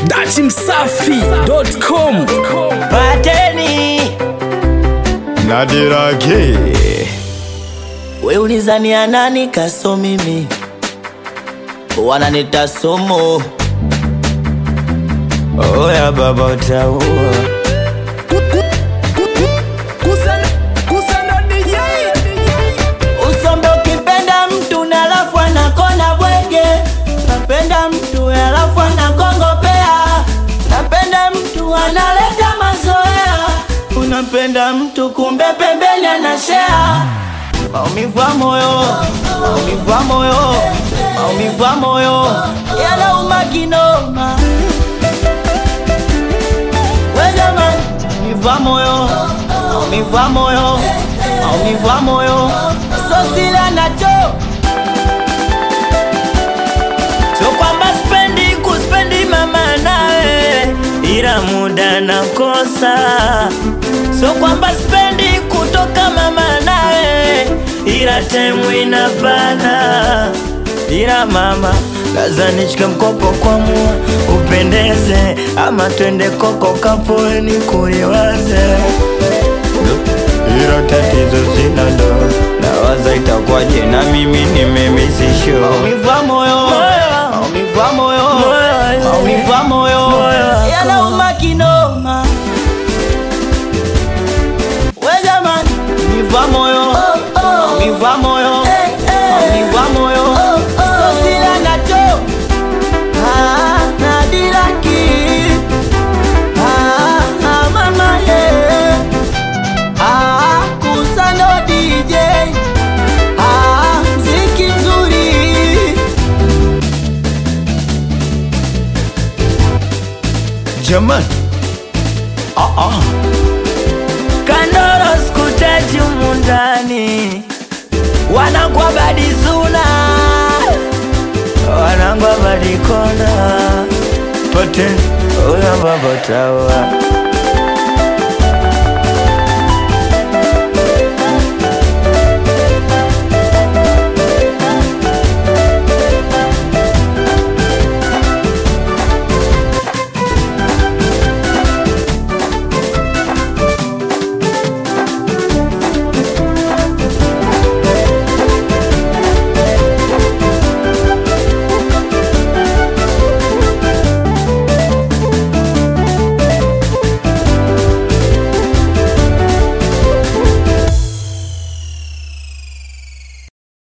dachimsafi.com Pateni Nadirake we ulizania nani kaso mimi wananita somo oya baba utaua usombe ukipenda mtu na alafu anakona bwege napenda mtu alafu anakongopea napenda mtu analeta mazoea unapenda mtu kumbe pembeni anashea maumivu ya moyo maumivu ya moyo maumivu ya moyo yanauma kinoma we jamani maumivu ya moyo maumivu ya moyo maumivu ya moyo sosila nacho sio kwamba spendi kuspendi mama nawe ila muda nakosa sio kwamba spendi kutoka mama nawe ila temu inapana ila mama laza nishike mkopo kwa mua upendeze ama twende koko kapoeni kuliwaze hilo tatizo sina ndo nawaza itakuwaje na mimi nimemisisho maumivu ya moyo maumivu ya moyo maumivu ya moyo yanauma kinoma we jamani maumivu ya moyo maumivu ya moyo maumivu ya moyo sosila nacho Ah, nadiraki Ah, ah, mama yeah. Ah, kusano DJ Ah, mziki mzuri Jamani ah, ah. Kandoro skutaji umundani Wanangwa badizuna Wanangwa badikona Pateni Uya baba tawa